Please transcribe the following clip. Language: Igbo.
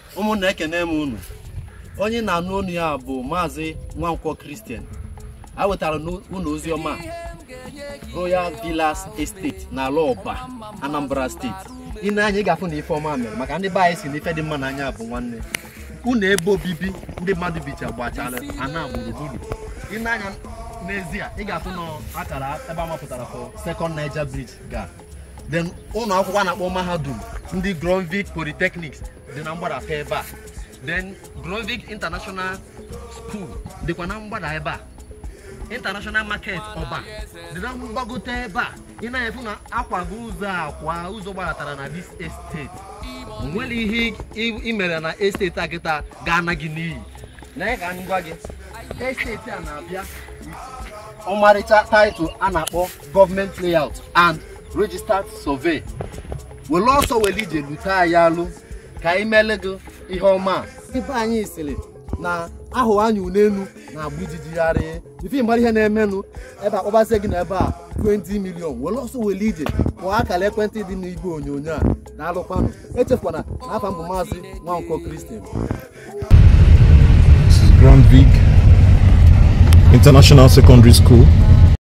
ụmụnna ekene m unu onye na-anụ onu ya bụ maazị nwankwọ kristian a wetara unu ozi ọma royal villas estate n'ala ọba anambra steeti ine anya ị ga-afụ na ife ọma mere maka ndị be anyị si na ife dị mma n'anya bụ nwanne unu ebe obibi ndị mmadụ bicha gbachara ana gburugburu ine anya n'ezie ị ga-afụ na akara ebe a mapụtara for second niger bridge ga then ụlọ akwụkwọ a na-akpọ mahadum ndị gronvik polytechnics dị na mgbadata ebe a then gronvik international school dịkwa na mgbada ebe a international market ọba dị na mgbagote ebe a ị na-efu na akwago ụzọ akwa ụzọ gbadatara na this estate onwere ihe ị mere na esteti a kịta ga-ana gị n'iyi na ka anyị gwa gị esteti a na-abịa ọmarịcha taịtụl a na-akpọ gọọmenti layout and registered survey were ọsọ were ije lute anyị alụ ka anyị mele gị ihe ọma ibe anyị sịrị na ahụ anya unenu na-agba ijijigharị ife mara ihe na-emenụ ebe akpọbazie gị na ebe a 20 million were ọsọ were ije kpọọ akara ekwentị dị n'igwe onyonyo a na-alụkwanụ echefukwana na afa mbụ maazị nwankwọ kristian This is Grand Vig International Secondary School.